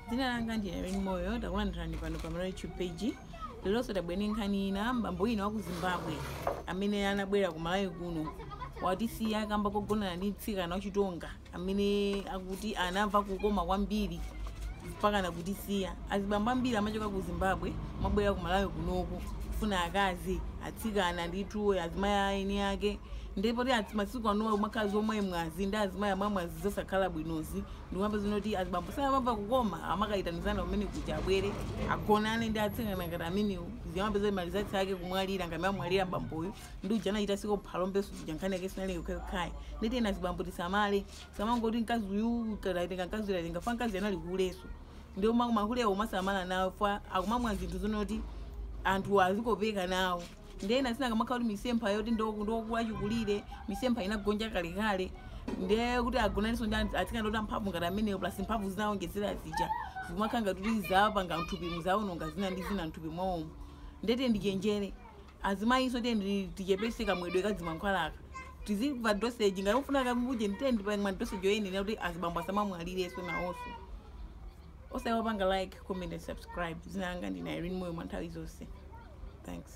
dzina langa ndine Irene moyo takulandirani pano pa Malawi youtube page lelonso tabwera nkhani ina mbambo wina wa ku zimbabwe amene anabwera ku malawi kuno watisiya akamba kogonana ndi mtsikana wachitonga amene akuti anamva kukoma kwambiri mpaka nakutisiya azibambo ambiri amachoka ku zimbabwe mabwera ku malawi kunoku kufuna akazi atsikana ndithu azimayi aeni ake ndipo ti masiku ano makazi omwe mwazi ndi azimayi amwe mwazi zosakhala bwinozi ndikumva zinoti azibambo samamva kukoma amakayitanizana umene kuti abwere agonane ndi atsikana ngati amenewo ziyamapeza malizatsi ake kumwalira ngame amwalira mbamboyo ndi uja anachita siko phalombeso zija nkhani yake sinali yokhayokhaya nditi ena zibambo tisamale samangoti mkazi uyu kalaitenga mkazi uyu alaitenga fa mkazi anali kuleso ndio makulewo umasamala nawo fa akumamwa zinthu zonoti anthu azikopeka nawo ndena sinakamakhala kuti misempha yoti ndokuwachikulire misempha inagonja kalekale nde kuti agonaniso ndi atsikana ndoti amphamvu ngati amenewo plus mphamvu zinawongezera zija zimakhala ngati kuti zapanga mthupi muzaononga zina ndi zina mthupi mwawomo ndete ndichenjere azimayinso tiye tichepese kamwedwe kadzimankhwalaka tizimva doseji ngati ufuna kamuje nditendi pamwa doseji yoyenera kuti azibambo asamamwalireso nawonso osaiwala kupanga like comment and subscribe zina langa ndine Irene moyo mwa nthawi zonse thanks